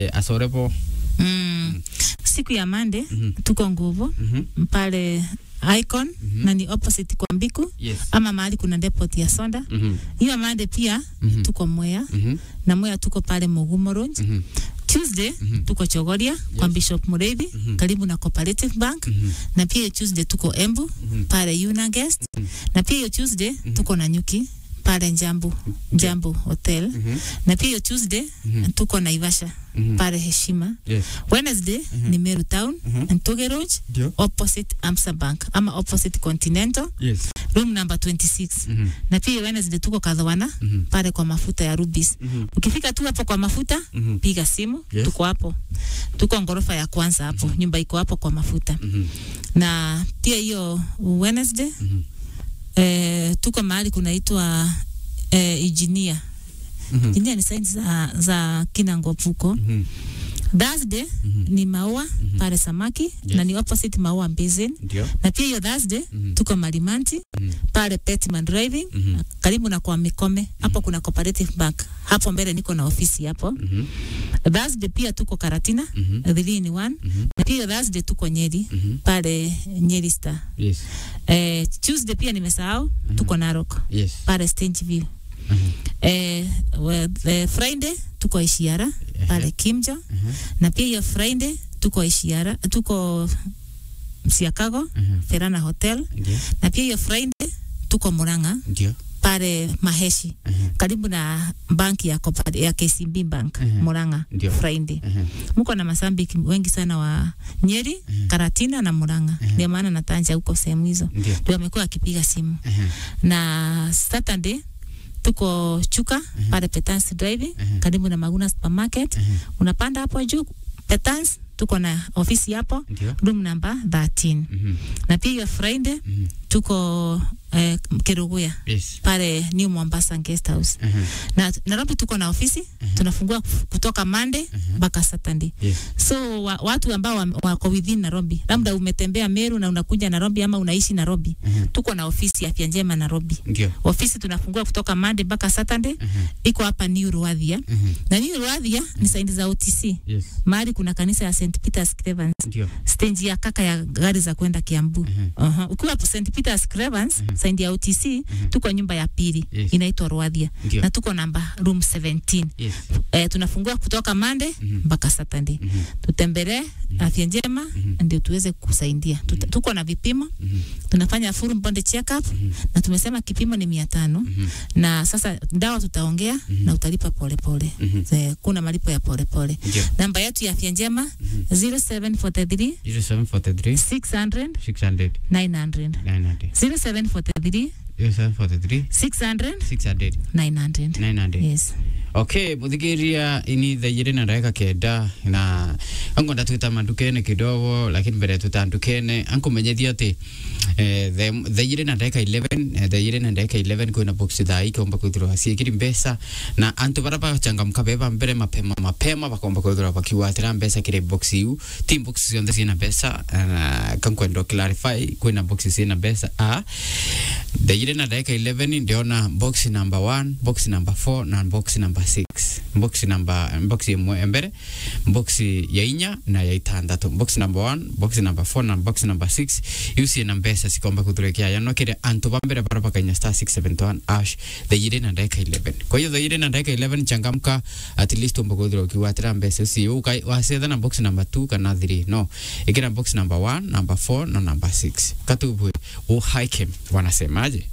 eh, asorepo Mm. Siku ya Monday Mhm. tuko nguvu Mhm. pale Icon na ni opposite kwa Mbiku yes ama mahali kuna depot ya soda. Mhm. Hiyo Monday pia Mhm. tuko Mwea Mhm. na Mwea tuko pale Mugumo Road. Mhm. Tuesday tuko Chogoria kwa Bishop Mureithi karibu na Cooperative Bank Mhm. na pia hiyo Tuesday tuko Embu pale Una Guest na pia hiyo Tuesday tuko na Nyuki pale Njambu Njambu Hotel Mhm. na pia hiyo Tuesday tuko Naivasha Mhm. pale Heshima. yes Wednesday ni Meru Town Ntoge Road ndio opposite Amsa Bank ama opposite Continental yes room number 26 Mhm. na pia hiyo Wednesday tuko Kadhawana Mhm. pale kwa mafuta ya Rubis. Mhm. Ukifika tu hapo kwa mafuta Mhm. piga simu Yes. tuko hapo tuko ngorofa ya kwanza hapo nyumba iko hapo kwa mafuta Mhm. na pia hiyo Wednesday Mhm. eh, tuko mahali kunaitwa eh, engineer Mhm. engineer ni signs za, za Kinangopuko Mhm. Thursday ni maua pale samaki na ni opposite maua basin ndio na pia hiyo Thursday tuko Malimanti Mhm. pale Petman Driving Mhm. karibu na kwa Mikome hapo kuna Cooperative Bank hapo mbele niko na ofisi hapo Mhm. Thursday pia tuko Karatina Mhm. three in one Mhm. na pia hiyo Thursday tuko Nyeri Mhm. pale Nyeri Star yes eh, Tuesday pia nimesahau tuko Narok yes pale Stage View Mhm. eh, we- eh, Friday tuko Ishiara pale Kimjo Mhm. na pia hiyo Friday tuko Ishiara tuko Siakago Mhm. Ferana Hotel ndio na pia hiyo Friday tuko Murang'a ndio pale Maheshi Mhm. karibu na banki ya, Copa- ya KCB Bank Mhm. Murang'a Ndio. Friday. Mhm. Mko na masambiki wengi sana wa Nyeri, Karatina na Murang'a. Ndio maana natanja huko sehemu hizo. ndio Ndio wamekuwa akipiga simu. Mhm. Na Saturday tuko Chuka pale Petans Driving karibu na Maguna Supermarket. Unapanda hapo juu Petans tuko na ofisi hapo ndio room number 13. Mhm. Na pia hiyo Friday Mhm. tuko eh, Keruguya yes pale New Mombasa Guest House. Mhm. Na Nairobi tuko na ofisi tunafungua kuf- kutoka Monday mpaka Saturday. yes So wa, watu ambao wa- wako within Nairobi, labda umetembea Meru na unakuja Nairobi ama unaishi Nairobi, Mhm. tuko na ofisi afya njema Nairobi. ndio Ofisi tunafungua kutoka Monday mpaka Saturday, Mhm. iko hapa New Ruathia. Mhm. Na New Ruathia ni saindi za OTC. yes Mahali kuna kanisa ya St Peter's Cravens, ndio stage ya kaka ya gari za kwenda Kiambu. Uh-huh. Ukiwa hapo St Peter's Cravens, saindi ya OTC, tuko nyumba ya pili Yes. inaitwa Ruathia. Ndio. Na tuko namba room 17 yes eh, tunafungua kutoka Monday mpaka Saturday. Mhm. Tutembelee afya njema ndio tuweze kusaidia. Tuta, tuko na vipimo tunafanya full body check up na tumesema kipimo ni mia tano na sasa dawa tutaongea na utalipa polepole pole. Kuna malipo ya polepole pole. ndio Namba yetu ya afya njema 0743 0743 600 600 900 900 0743 0743 600 600 900 900 yes okay muthikiria ini thairi na ndagika kenda na angonda twita mandukene kidogo lakini mbere twita ndukene ankumenyethia ati eh, the- thairi na ndagika 11 eh, thairi na ndagika 11 kwina box thaa ikomba kwithirwa ciikiri mbeca na antu bara bachangamka beba mbere mapema mapema bakomba kwithirwa bakiwatira mbeca kiri box iu ti box cionthe ciina mbeca uh, kankwenda clarify kwina box ciina mbeca a thairi na ndagika 11 ndiona box number 1 box number 4 na box number 6 box number box imwe mbere box ya inya na ya itandatu box number 1 box number 4 na box number 6 iu ciina mbeca cikomba kuthurekia yano kire antu ba mbere bara bakainya star 671 ash thairi na ndagika 11 kwa hiyo thairi na ndagika 11 changamka at least umba kuthira ukiwatira mbeca icio wacetha na box number 2 kana 3 no ikira box number 1 number 4 na number 6 katubwe uhaike wanasemaje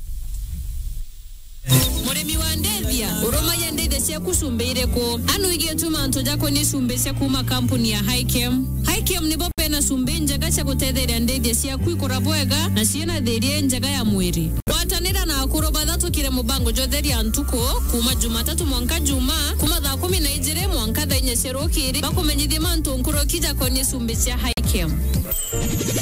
murimi wa ndethia urumaya ndethia ciaku cumbiire ku anu igie tuma ntu jako ni cumbi cia kuma kampuni ya Hikem Hikem nibo pena cumbi njega cia gutetheria ndethia ciaku ikura bwega na ciena thirie njega ya mwiri gwatanira na akuru bathatukire mubango jotheria ntuku kuma jumatatu mwanka juma kuma thaa kumi na ijiri mwanka thaa inya cia rukiri bakumenyithia mantu nkuru kijako ni cumbi cia Hikem